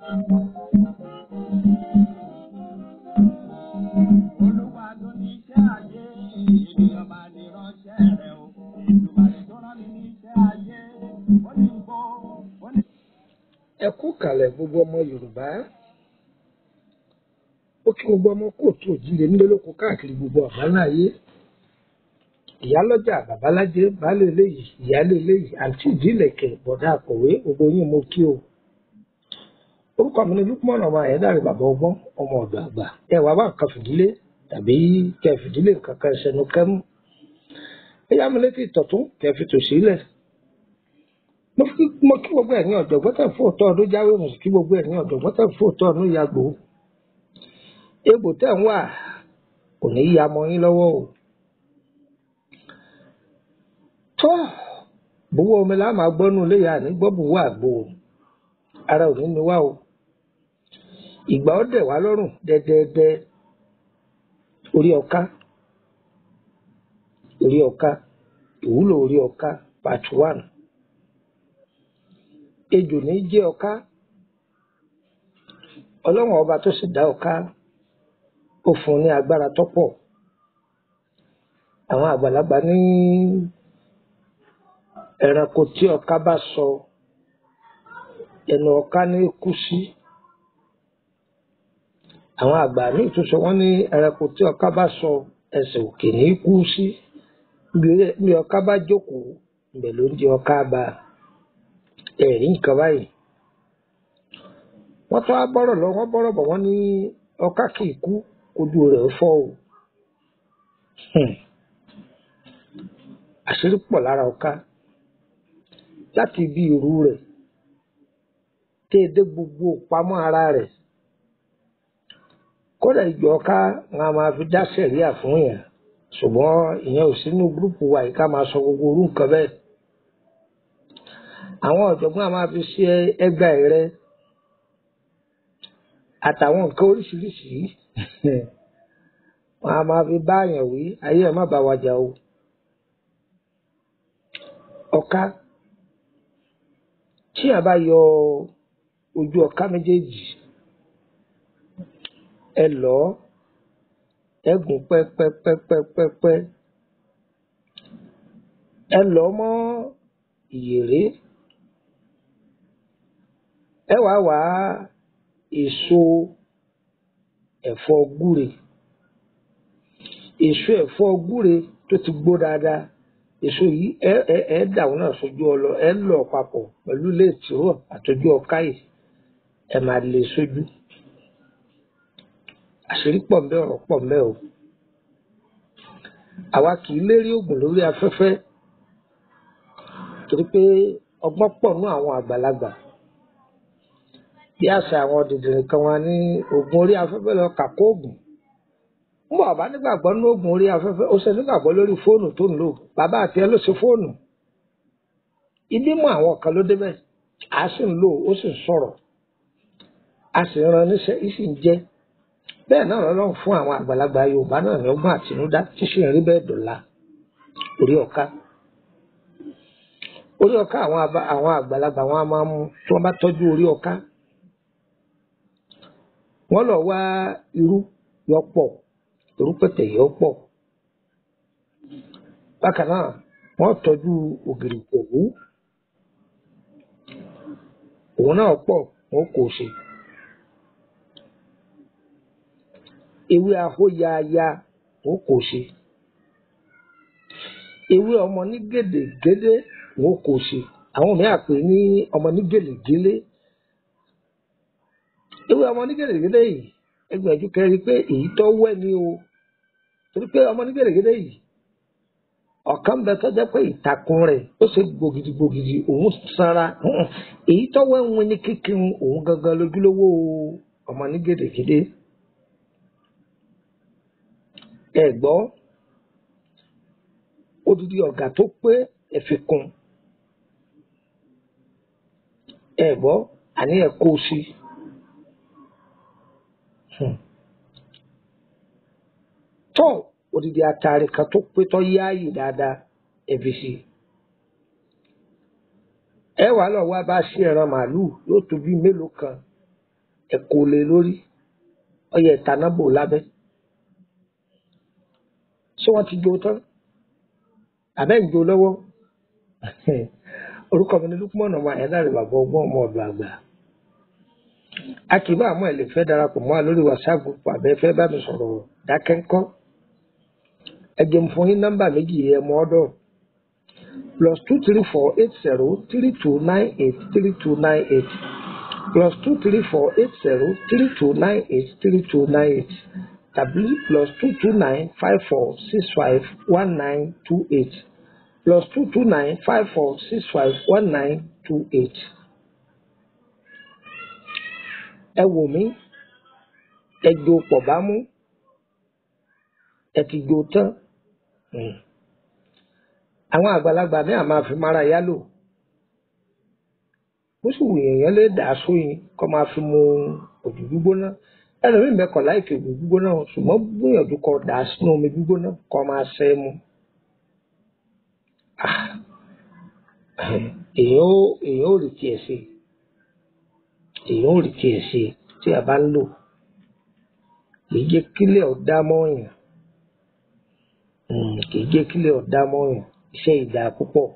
Olúwa ló ní iṣẹ́ ayé, ènìyàn máa ní ránṣẹ́ rẹ̀ o. Ìdùnnàlẹ̀ tó rán mi ní iṣẹ́ ayé, ó ní gbó, ó ní. ẹ kú kàlẹ̀ gbogbo ọmọ yorùbá ó kí gbogbo ọmọ kóòtù òjíire nílé lóko káàkiri gbogbo àgbáńlá ayé ìyálọ́jà babalájé baálé eléyìí ìyálé eléyìí àǹtí ìdílẹ̀kẹ̀ bọ̀dá akọ̀wé gbogbo yín mo kí o orúkọ mi ni lukman ọmọ ayédáre bàbá ọgbọ́n ọmọ ọ̀dọ̀ àgbà ẹ wàá wá nǹkan fìdílé tàbí kẹ fìdílé nǹkan kan ṣẹnu kẹmú ẹ yá mi létí ìtọ̀tún kẹ fi tò sílẹ̀ mo kí mo kí gbogbo ẹ̀yin ọ̀jọ̀gbọ́n tẹ̀ fún òótọ́ ọdún jáwé mo sì kí gbogbo ẹ̀yin ọ̀jọ̀gbọ́n tẹ̀ fún òótọ́ ọdún yàgbó egbò tẹ̀ ń wà kò ní í ya mọ́ yín lọ́wọ́ o tó bówó omi la máa gbọ́nú léyà ní gbọ́ bùwọ́ àgbo o. ara ò ní ní wá o ìgbà ó dẹ̀ wá lọ́rùn dẹ́dẹ́dẹ́ orí ọ̀ká orí ọ̀ká ìwúlò orí ọ̀ká part one ejò ní jẹ́ ọ̀ká ọlọ́run ọba tó sì dá ọ̀ká ó fún un ní agbára tó pọ̀ àwọn àgbàlagbà ní ẹranko tí ọ̀ká bá sọ ẹnu ọ̀ká ní kú sí àwọn àgbà míì tún sọ wọ́n ní ẹranko tí ọ̀ká bá sọ ẹsẹ̀ òkè ní kú sí bí ọ̀ká bá jókòó ibẹ̀ ló ń di ọ̀ká bá ẹ̀rí nǹkan báyìí wọ́n tún á bọ́rọ̀ lọ wọ́n bọ́rọ̀ bọ̀ wọ́n ní ọ̀ká kì í kú ojú rẹ̀ ó fọ́ o Hmm. àṣírí pọ̀ lára ọ̀ká láti ibi ìrù rẹ̀ tẹ́ ẹ dé gbogbo pamọ́ ara rẹ̀ kódà ìjọ ọ̀ká wọn a máa fi dá sẹ̀ríà fún yẹn ṣùgbọ́n ìyẹn ò sínú gúrùpù wa yìí ká máa sọ gbogbo orú nǹkan bẹ́ẹ̀ àwọn ọ̀jọ̀gbọ́n a máa fi ṣe ẹgbà ẹ̀rẹ́ àtàwọn nǹkan oríṣiríṣi wọn a máa fi bá àyàn wí ayé ẹ̀ má bá wa jà o ọ̀ká tí a bá yọ ojú ọ̀ká méjèèjì ẹ lọ ẹ gùn pẹ́pẹ́pẹ́pẹ́pẹ́ ẹ lọ mọ́ ìyèrè ẹ wàá wá èso ẹ̀fọ́ gúre èso ẹ̀fọ́ gúre tó ti gbó dáadáa èso yìí ẹ ẹ ẹ dà wọn náà sójú ọlọ ẹ lọ papọ̀ pẹ̀lú ilé ìtìrọ àtọjú ọká yìí ẹ máa lè sójú àṣírí pọ̀ ńbẹ ọ̀rọ̀ pọ̀ ńbẹ o àwa kì í lérí oògùn lórí afẹ́fẹ́ torí pé ọgbọ́n pọ̀ nú àwọn àgbàlagbà bí àṣà àwọn dìdìrín kan wá ní oògùn orí afẹ́fẹ́ lọ kàkó oògùn ń bọ̀ bá nígbàgbọ́ ní oògùn orí afẹ́fẹ́ ó ṣe nígbàgbọ́ lórí fóònù tó ń lò bàbá àti ẹ ló ṣe fóònù ibi mú àwọn kan ló débẹ̀ a sì ń lò ó sì ń sọ̀rọ̀ a sì ń ran níṣẹ́ í sì ń jẹ́ bẹ́ẹ̀ náà lọ́lọ́run fún àwọn àgbàlagbà Yorùbá náà ní ọgbọ́n àtinúdá tí sì ń rí bẹ́ẹ̀ dọ̀la orí ọ̀ka orí ọ̀ka àwọn àbá- àwọn àgbàlagbà wọn a máa mú tí wọ́n bá tọ́jú orí ọ̀ka wọ́n lọ wá irú yọ pọ̀ irú pẹ̀tẹ̀ yọ pọ̀ bákan náà wọ́n tọ́jú ògìrì pòwú òun náà pọ̀ wọ́n kò ṣe ewé ahóyaaya wọ́n kò ṣe ewé ọmọ ní gèdègédé wọ́n kò ṣe àwọn mìíràn pè ní ọmọ ní gèlègélé ewé ọmọ ní gèdègédé yìí ẹgbẹ̀jú kẹrin pé èyí tó wẹ́ ni o torí pé ọmọ ní gèdègédé yìí ọ̀kan bẹ tó jẹ́ pé ìtàkùn rẹ̀ ó ṣe gbògidì gbògidì òun sanra hùn. èyí tó wẹ́ ń win ní kíkiri òun gangan lójúlówó ọmọ ní gèdègédé ẹ gbọ́ odidi ọ̀gá tó pé ẹ̀fẹ̀ kun ẹ gbọ́ àní ẹ̀ kó o sí Hmm. tọ́ odidi atare kan tó pé tọ́ yáàyè dáadáa ẹ̀fẹ̀ sí ẹ wàá lọ wá bá sí ẹran màálùú yóò tó bí mélòó kan ẹ kó lé lórí ọyẹ ìtaná bò lábẹ́ ṣé wọ́n ti jó tán àbẹ́ ń jó lọ́wọ́ orúkọ mi ni Lukman ọmọ Ayédáre bàbá ọgbọ́n ọmọ ọ̀dọ̀ àgbà a kì í bá àmọ́ ẹ̀ lè fẹ́ darapọ̀ mọ́ wa lórí WhatsApp group àbẹ́ fẹ́ bá mi sọ̀rọ̀ dákẹ́ńkọ́ ẹ jẹ́ n fún yín nọ́mbà méjì ẹ̀ mọ́ ọ́dọ̀ plus two three four eight zero three two nine eight three two nine eight plus two three four eight zero three two nine eight three two nine eight tàbí plus two two nine five four six five one nine two eight plus two two nine five four six five one nine two eight. ẹ wò mí ẹ jo pọ̀ bá mú ẹ ti jo tán àwọn àgbàlagbà ní àmà fi mara yálò bó sì wù èèyàn lè dà sóyin kó máa fi mu òjò gbígbóná ẹlòmíì mẹ́kọ̀ láìkè òjò gbígbóná ṣùgbọ́n gbìyànjú kó dà sínú omi gbígbóná kó máa ṣẹ́ mu. èèyàn ó èèyàn ó rí tiẹ̀ ṣe èèyàn ò rí tiẹ̀ ṣe tí a bá ń lò kì í jẹ́ kílẹ̀ ọ̀dá mọ́ọ̀yàn kì í jẹ́ kílẹ̀ ọ̀dá mọ́ọ̀yàn iṣẹ́ ìdá púpọ̀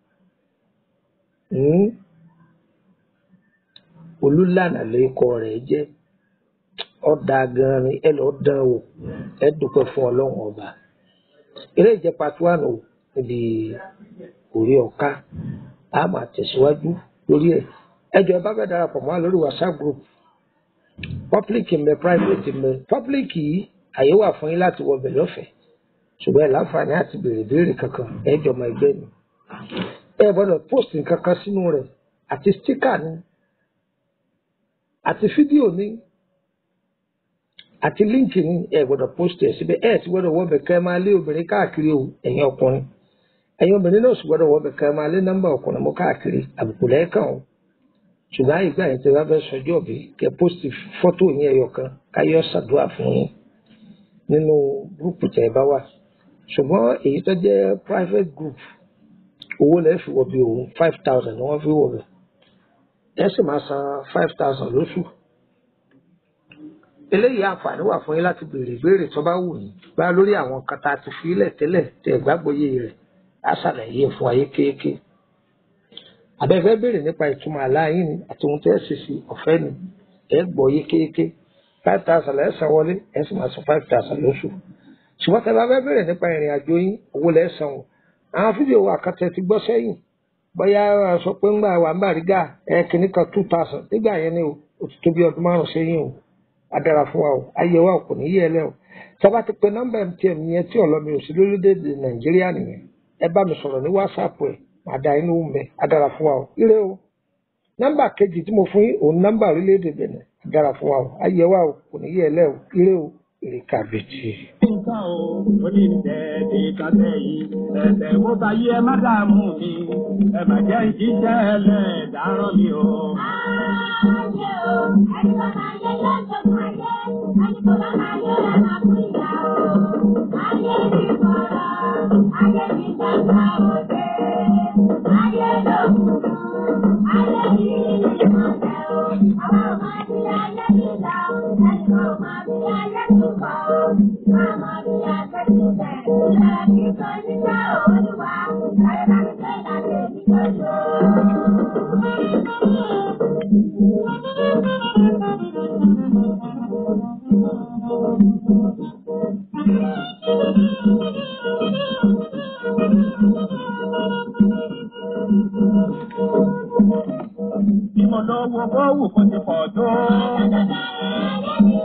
olúlànà lórúkọ rẹ̀ jẹ́ ọ̀dà gan-an ni ẹ lọ́ọ́ dán wò ẹ dúpẹ́ fún ọlọ́run ọba eré ìjẹ́ part one o níbi orí ọ̀ka a máa tẹ̀síwájú lórí ẹ̀ ẹjọ ẹ bá fẹ́ darapọ̀ mọ́ lórí whatsapp group public mbẹ private mbẹ public yìí àyè wà fún yín láti wọbẹ̀ lọ́fẹ̀ẹ́ ṣùgbọ́n ẹ láǹfààní àti béèrè béèrè kankan ẹ jọ ọmọ ẹgbẹ́ ni ẹ gbọ́dọ̀ post nǹkan kan sínú rẹ̀ àti sticker ni àti fídíò ni àti líǹkì ni ẹ gbọ́dọ̀ post ẹ síbẹ̀ ẹ ti gbọ́dọ̀ wọbẹ̀ kẹ́ ẹ máa lé obìnrin káàkiri o ẹ̀yin ọkùnrin ẹ̀yin obìnrin náà sì gbọ́dọ̀ wọbẹ̀ kẹ́ ẹ máa lé nọ́mbà ọkùnrin mọ́ káàkiri àbùkù lẹ́ẹ̀kan o ṣùgbọ́n àyíká yẹn tí wọ́n fẹ́ sọjọ́ bí kẹ́ pósìtì fọ́tò yín ẹyọ kan káyọ̀ ṣàdúrà fún yín nínú gúrùpù tẹ̀ ẹ bá wà ṣùgbọ́n èyí tó jẹ́ private group owó lẹ́ẹ̀ fi wọ̀ bí òun five thousand ni wọ́n fi wọ̀ bẹ̀ ẹ sì máa san five thousand lóṣù eléyìí àǹfààní wà fún yín láti béèrè ìbéèrè tó bá wù yín bá lórí àwọn kan tá a ti fi ilẹ̀ tẹ́lẹ̀ tẹ̀ gbàgbọ́yé rẹ̀ á ṣàlàyé fún ayé kéékèé abẹ́fẹ́ béèrè nípa ìtumọ̀ aláàyín ni àti ohun tẹ́ ẹ ṣe sí ọ̀fẹ́ ni ẹ gbọ́ yékéyéké five thousand ẹ san wọlé ẹ sì máa san five thousand lóṣù ṣùgbọ́n tẹ́ bá fẹ́ béèrè nípa ìrìn àjò yín owó lẹ́ san o àwọn fídíò wa kan tẹ́ ti gbọ́ sẹ́yìn bóyá a sọ pé ńgbà wà ń Bàrígà ẹ kìíní kan two thousand nígbà yẹn ni o ó ti tó bí ọdún márùn sẹ́yìn o a dára fún wa o ayé wa kò ní yé ẹ lẹ́ o sábà ti pe nọ́mbà MTN yẹn tí ọ̀lọ́mi ò sí lórílẹ̀‐èdè Nàìjíríà nìyẹn ẹ bá mi sọ̀rọ̀ ní WhatsApp ẹ̀ àdá inú mbẹ adára fún wa o ire o nọ́mbà kejì tí mo fún yín òun nọ́mbà orílẹ̀-èdè Benin adára fún wa o ayé wa o kò ní yẹ ẹ lẹ o ire o èrè kàbìtì. nǹkan o ó ní tẹ̀ẹ̀dì kàtẹ́ yìí ẹ̀sẹ̀ mo bá yí ẹ má dààmú mi ẹ má jẹ́ ìjíṣẹ́ ẹlẹ́ẹ̀dáràn mi o. Ayé o, ẹni tó máa yẹ lọ́sọ̀tún ayé, ẹni tó bá máa yẹ ẹ̀ máa kú ìyá o. Ayé mi kọ̀rọ̀, ayé mi gbàgbà òde, ayé ló kúrú, ayé yìí ni ìmọ̀lẹ́ o. Àwọn ọmọ bí ayé ti dá o, ẹni tó mọ bí ayé ti kọ̀ o. Wọ́n mọ bí ayé ti bẹ̀, ẹ̀ kí kò ní jẹ́ olúwa, láyé bá mi fẹ́ láti èmi lójú Bí mo lówó kó wù kó ti pọ̀ tó.